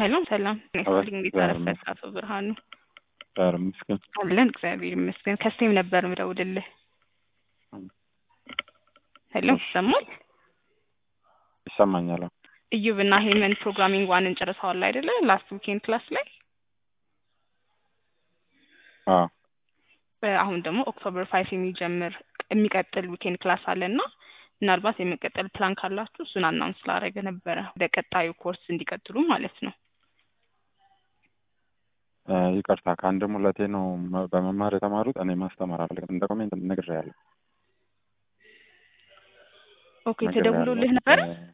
ሄሎ ሰላም ኔስሊንግ እንዴት አረፈድክ አቶ ብርሃኑ? ዳር ምስኪን አለን እግዚአብሔር ይመስገን። ከስቴም ነበር ምደውልልህ። ሄሎ ይሰማል? ይሰማኛል። እዩብ እና ሄመን ፕሮግራሚንግ ዋንን ጨርሰዋል አይደለ? ላስት ዊኬንድ ክላስ ላይ አዎ አሁን ደግሞ ኦክቶበር ፋይቭ የሚጀምር የሚቀጥል ዊኬንድ ክላስ አለ እና ምናልባት የመቀጠል ፕላን ካላችሁ እሱን አናውንስ ስላደረገ ነበረ ወደ ቀጣዩ ኮርስ እንዲቀጥሉ ማለት ነው። እ ይቅርታ ከአንድም ሁለቴ ነው መ- በመማር የተማሩት። እኔ ማስተማር አልፈልግም። እንደ ኮሜንት ነግሬያለሁ ኦኬ ተደውሎልህ ነበረ? እ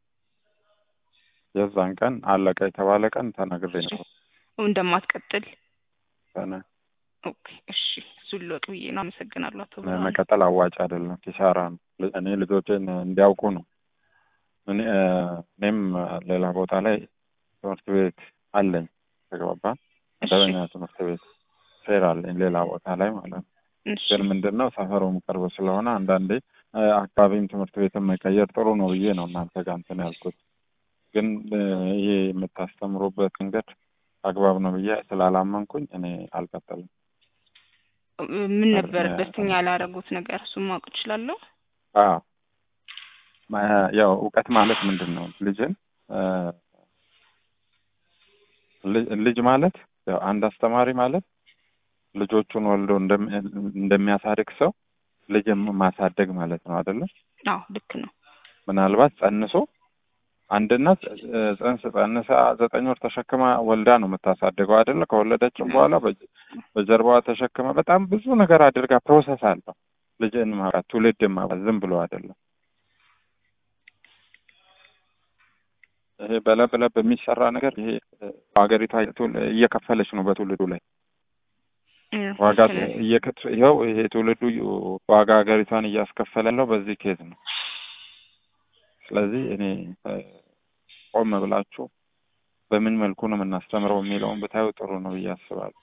የዛን ቀን አለቀ የተባለ ቀን ተናግሬ ነበር። እንደማትቀጥል ተነ- ኦኬ እሺ፣ እሱን ልወቅ ብዬ ነው። አመሰግናለሁ አቶ ብርሃኑ። መቀጠል አዋጭ አይደለም፣ ኪሳራ ነው። ል- እኔ ልጆቼን እንዲያውቁ ነው። እኔ እ እኔም ሌላ ቦታ ላይ ትምህርት ቤት አለኝ። ተግባባን። እሺ መደበኛ ትምህርት ቤት ፌር አለኝ ሌላ ቦታ ላይ ማለት ነው። እሺ ግን ምንድን ነው ሰፈሩም ቅርብ ስለሆነ አንዳንዴ እ አካባቢም ትምህርት ቤትን መቀየር ጥሩ ነው ብዬ ነው እናንተ ጋር እንትን ያልኩት። ግን እ ይሄ የምታስተምሩበት መንገድ አግባብ ነው ብዬ ስላላመንኩኝ እኔ አልቀጠልም። ምን ነበር ደስተኛ ያላረጉት ነገር? እሱን ማወቅ እችላለሁ? አዎ ማ- ያው እውቀት ማለት ምንድን ነው? ልጅን እ ል- ልጅ ማለት ያው አንድ አስተማሪ ማለት ልጆቹን ወልዶ እንደሚ- እንደሚያሳድግ ሰው ልጅን ማሳደግ ማለት ነው አይደለም? አዎ ልክ ነው። ምናልባት ጸንሶ አንድ እናት እ ጽንስ ጸንሳ ዘጠኝ ወር ተሸክማ ወልዳ ነው የምታሳድገው አይደለ? ከወለደችም በኋላ በጀ- በጀርባዋ ተሸክማ በጣም ብዙ ነገር አድርጋ ፕሮሰስ አለው ልጅን ማብራት ትውልድን ማብራት ዝም ብሎ አይደለም። ይሄ በለብ ለብ የሚሰራ ነገር ይሄ እ ሀገሪቷ ትውል- እየከፈለች ነው በትውልዱ ላይ እ ዋጋ ልክ ነው። እየከት ይኸው ይሄ ትውልዱ ዋጋ ሀገሪቷን እያስከፈለ ያለው በዚህ ኬዝ ነው። ስለዚህ እኔ እ ቆም ብላችሁ በምን መልኩ ነው የምናስተምረው የሚለውን ብታዩ ጥሩ ነው ብዬ አስባለሁ።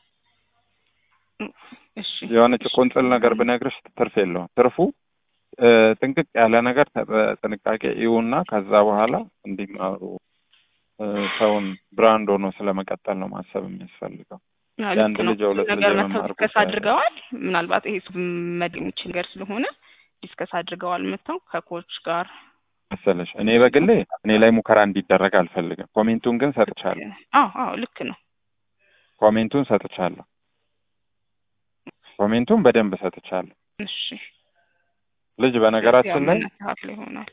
እሺ የሆነች ቁንጽል ነገር ብነግርሽ ትርፍ የለውም። ትርፉ እ ጥንቅቅ ያለ ነገር ተ- በጥንቃቄ ይዩና ከዛ በኋላ እንዲማሩ እ ሰውን ብራንድ ሆኖ ስለመቀጠል ነው ማሰብ የሚያስፈልገው። አዎ፣ የአንድ ልክ ነው። ልጅ የሁለት ልጅ ነገር መተው የመማር ዲስከስ ጉዳይ አድርገዋል። ምናልባት ይሄ መድ የሚችል ነገር ስለሆነ ዲስከስ አድርገዋል መተው ከኮች ጋር መሰለሽ። እኔ በግሌ እኔ ላይ ሙከራ እንዲደረግ አልፈልግም። ኮሜንቱን ግን ሰጥቻለሁ። አዎ አዎ ልክ ነው። ኮሜንቱን ሰጥቻለሁ። ኮሜንቱን በደንብ ሰጥቻለሁ። እሺ ልጅ በነገራችን ላይ መስተካከል ይሆናል።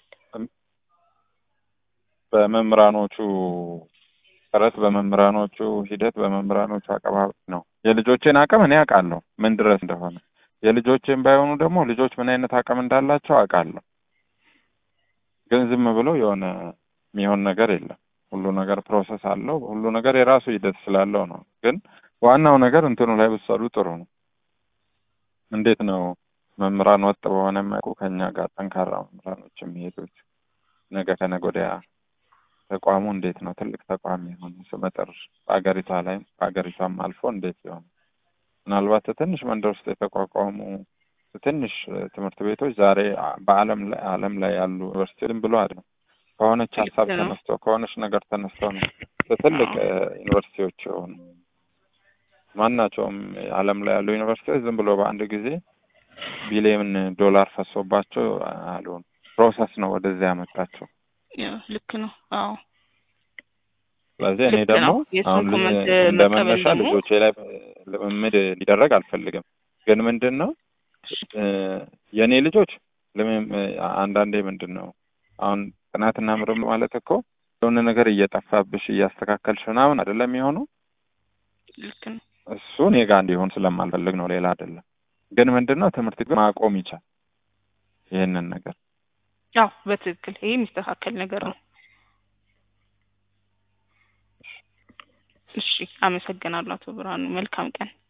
በመምህራኖቹ ጥረት፣ በመምህራኖቹ ሂደት፣ በመምህራኖቹ አቀባበል ነው። የልጆቼን አቅም እኔ አውቃለሁ ምን ድረስ እንደሆነ። የልጆቼን ባይሆኑ ደግሞ ልጆች ምን አይነት አቅም እንዳላቸው አውቃለሁ። ግን ዝም ብሎ የሆነ የሚሆን ነገር የለም። ሁሉ ነገር ፕሮሰስ አለው። ሁሉ ነገር የራሱ ሂደት ስላለው ነው። ግን ዋናው ነገር እንትኑ ላይ ብትሰሩ ጥሩ ነው። እንዴት ነው መምህራን ወጥ በሆነ መልኩ ከኛ ጋር ጠንካራ መምህራኖች የሚሄዱት? ነገ ከነገ ወዲያ ተቋሙ እንዴት ነው ትልቅ ተቋም የሆነ ስመጥር በሀገሪቷ ላይም በሀገሪቷም አልፎ እንዴት ይሆን? ምናልባት ትንሽ መንደር ውስጥ የተቋቋሙ ትንሽ ትምህርት ቤቶች ዛሬ በዓለም ላይ ዓለም ላይ ያሉ ዩኒቨርሲቲ ዝም ብሎ አይደለም ከሆነች ሀሳብ ልክ ነው። ተነስቶ ከሆነች ነገር ተነስቶ ነው ትልቅ እ ዩኒቨርሲቲዎች የሆኑ ማናቸውም ዓለም ላይ ያሉ ዩኒቨርሲቲዎች ዝም ብሎ በአንድ ጊዜ ቢሊዮን ዶላር ፈሶባቸው አልሆኑ ፕሮሰስ ነው ወደዚያ ያመጣቸው። ያው ልክ ነው። አዎ ስለዚህ እኔ ልክ ደግሞ ነው። የእሱን አሁን ልጅ- ኮመንት እንደ መቀበል መነሻ ደግሞ ልጆቼ ላይ ልምምድ ሊደረግ አልፈልግም። ግን ምንድን ነው እ የእኔ ልጆች ልምም አንዳንዴ ምንድን ነው አሁን ጥናትና ምርምር ማለት እኮ የሆነ ነገር እየጠፋብሽ እያስተካከልሽ ምናምን አይደለም የሚሆነው። ልክ ነው። እሱ እኔ ጋር እንዲሆን ስለማልፈልግ ነው፣ ሌላ አይደለም። ግን ምንድን ነው ትምህርት ግን ማቆም ይቻል ይህንን ነገር አዎ በትክክል ይሄ የሚስተካከል ነገር ነው። እሺ አመሰግናለሁ አቶ ብርሃኑ። መልካም ቀን።